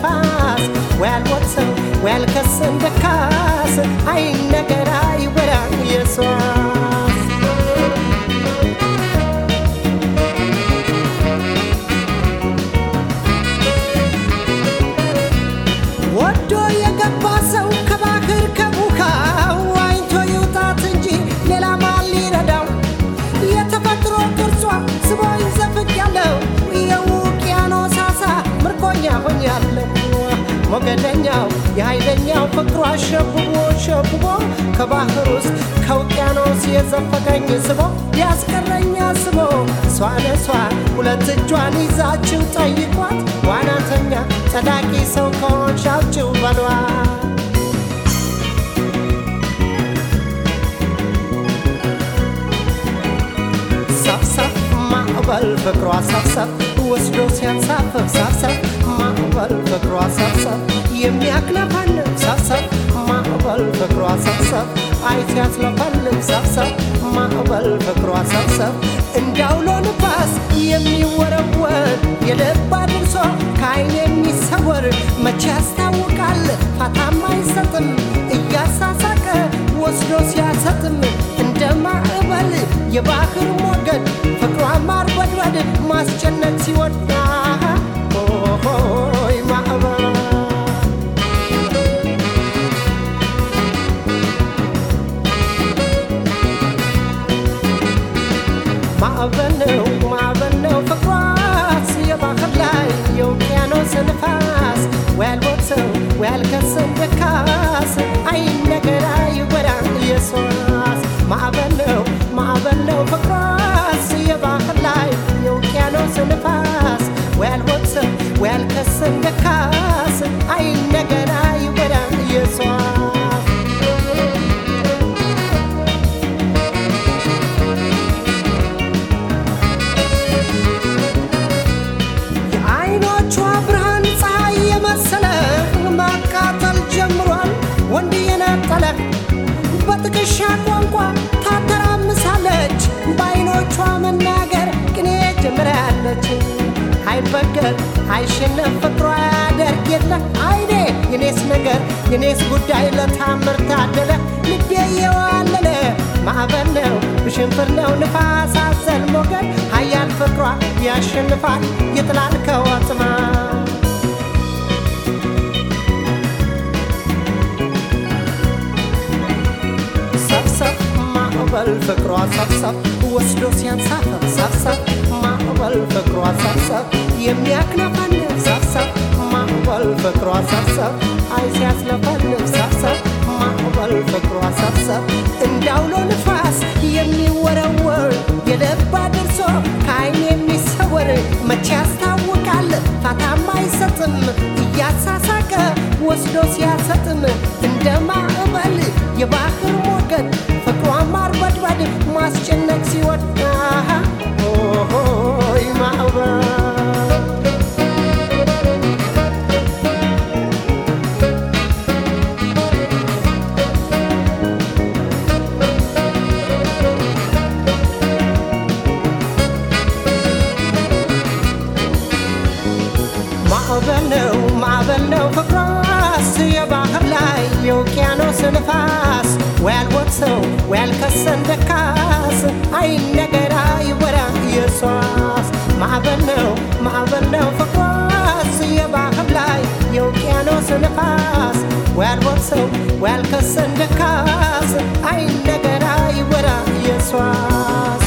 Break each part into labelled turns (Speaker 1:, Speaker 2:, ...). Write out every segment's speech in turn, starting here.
Speaker 1: ንፋስ ወይ አልሞትም ወይ አልከስም ደካስ አይነገር አይወራ ኢየሱስ ወዶ የገባ ሰው ከባህር ከቡካው ዋኝቶ ይውጣት እንጂ ሌላ ማን ሊረዳው? የተፈጥሮ ቅርጿ ስቦኝ ዘፍቅ ያለው የውቅያኖስ አሳ ምርኮኛ ሆኛለሁ። ሞገደኛው የኃይለኛው ፍቅሯ ሸብቦ ሸብቦ ከባህር ውስጥ ከውቅያኖስ የዘፈቀኝ ስቦ ያስቀረኛ ስቦ እሷን እሷ ሁለት እጇን ይዛችው ጠይቋት ዋናተኛ ጸዳቂ ሰው ከሆንሽ አውጪው በሏት። ሰብሰብ ማዕበል ፍቅሯ ሰብሰብ ወስዶ ሲያንሳፍፍ ሰብሰብ ማዕበል ፍቅሯ ሰብሰብ የሚያክለፈልፍ ሰብሰብ ማዕበል ፍቅሯ ሰብሰብ አይ ሲያስለፈልፍ ሰብሰብ ማዕበል ፍቅሯ ሰብሰብ እንዳውሎ ንፋስ የሚወረወር የልብ አድርሶ ከአይን የሚሰወር መቼ ያስታውቃል ፋታም አይሰጥም እያሳሳቀ ወስዶ ሲያሰጥም እንደ ማዕበል የባህር ሞገድ ፍቅሯ ማርበድበድ ማስጨነቅ ሲወዳ ሆይ ማዕበል ማዕበል ነው ማዕበል ነው ፍቅሯስ የባህር ላይ የውቅያኖስ ንፋስ ወይ አልሞትም ወይ አልከስም ደካስ አይ ነገር አይወራ ኢየሱስ ማዕበል ነው ማዕበል ነው ፍቅሯስ የባህር ላይ የውቅያኖስ ንፋስ ወይ አልሞትም ወይ አልከስም ደካስ አይ ነገር አይወራ ኢየሱስ የአይኖቿ ብርሃን ፀሐይ የመሰለ ማቃጠል ጀምሯል ወንድ የነጠለ በጥቅሻ ቋንቋ ታተራምሳለች በአይኖቿ መናገር ቅኔ ጀምራለች አይበገር አይሸነፍ ፍቅሯ ያደርግ የለ አይኔ የኔስ ነገር የኔስ ጉዳይ ለታምር ታደለ ልቤ የዋለለ ማዕበል ነው ብሽንፍር ነው ንፋስ አዘል ሞገድ ሀያል ፍቅሯ ያሸንፋል ይጥላል ከወጥማ ሰብሰብ ማዕበል ፍቅሯ ሰብሰብ ወስዶ ሲያንሳፈፍ ሰብሰብ ማዕበል ፍቅሯ ሰብሰብ የሚያክነፈንፍ ሰብሰብ ማዕበል ፍቅሯ ሰብሰብ አይ ሲያስለፈልፍ ሰብሰብ ማዕበል ፍቅሯ ሰብሰብ እንዳውሎ ንፋስ የሚወረወር የልብ አድርሶ ከአይን የሚሰወር መቼ ያስታውቃል ፋታም አይሰጥም እያሳሳቀ ወስዶ ሲያሰጥም እንደ ማዕበል የባህር ሞገድ ፍቅሯ ማርበድበድ ማስጨነቅ ሲወዳ ሆይ ማዕበል ማዕበል ነው ማዕበል ነው ፍቅሯስ የባህር ላይ የውቅያኖስ ንፋስ ወይ አልሞትም ወይ አልከሰም ደካስ አይነገር አይወራ ኢየሱስ ማዕበል ነው ማዕበል ነው ፍቅሯስ የባህር ላይ የውቅያኖስ ንፋስ ወይ አልሞትም ወይ አልከሰም ደካስ አይነገር አይወራ ኢየሱስ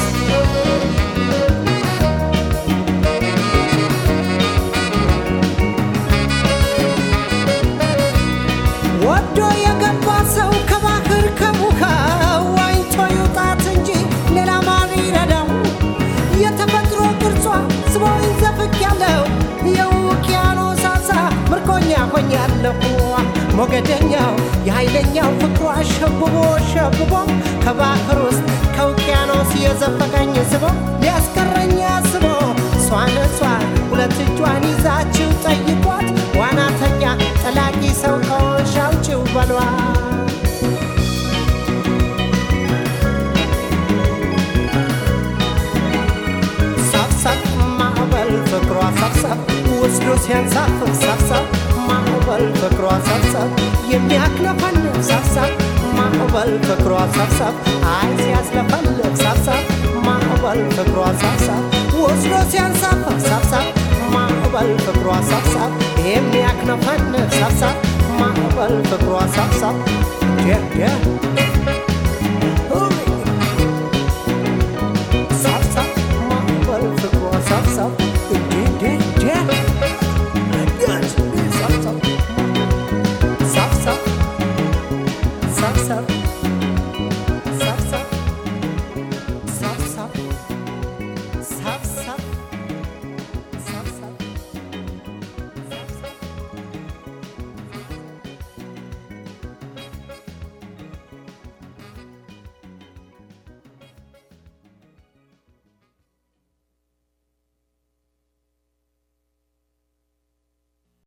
Speaker 1: ወዶ የገባ ሰው ከባህር ከቡካ ዋኝቶ ይውጣት እንጂ ሌላ ማን ይረዳው? የተፈጥሮ ቅርጿ ስቦኝ ዘፍቅ ያለው የውቅያኖስ አሳ ምርኮኛ ሆኛለሁ። ሞገደኛው የኃይለኛው ፍቅሯ ሸብቦ ሸብቦ ከባህር ውስጥ ከውቅያኖስ የዘፈቀኝ ስቦ ሊያስቀረኝ አስቦ እሷን እሷ ሁለት እጇን ይዛችው ጠይቋት ዋናተኛ ጠላቂ ሰው ከሆንሽ አውጪው በሏት። ሰብሰብ ማዕበል ፍቅሯ ሰብሰብ ወስዶ ሲያንሳፍፍ ሰብሰብ ፍቅሯ ሰብሰብ የሚያክለፈልፍ ሰብሰብ ማዕበል ፍቅሯ ሰብሰብ አይ ሲያስለፈልፍ ሰብሰብ ማዕበል ፍቅሯ ሰብሰብ ወስዶ ሲያንሳፈፍ ሰብሰብ ማዕበል ፍቅሯ ሰብሰብ የሚያክነፈንፍ ሰብሰብ ማዕበል ፍቅሯ ሰብሰብ ጀ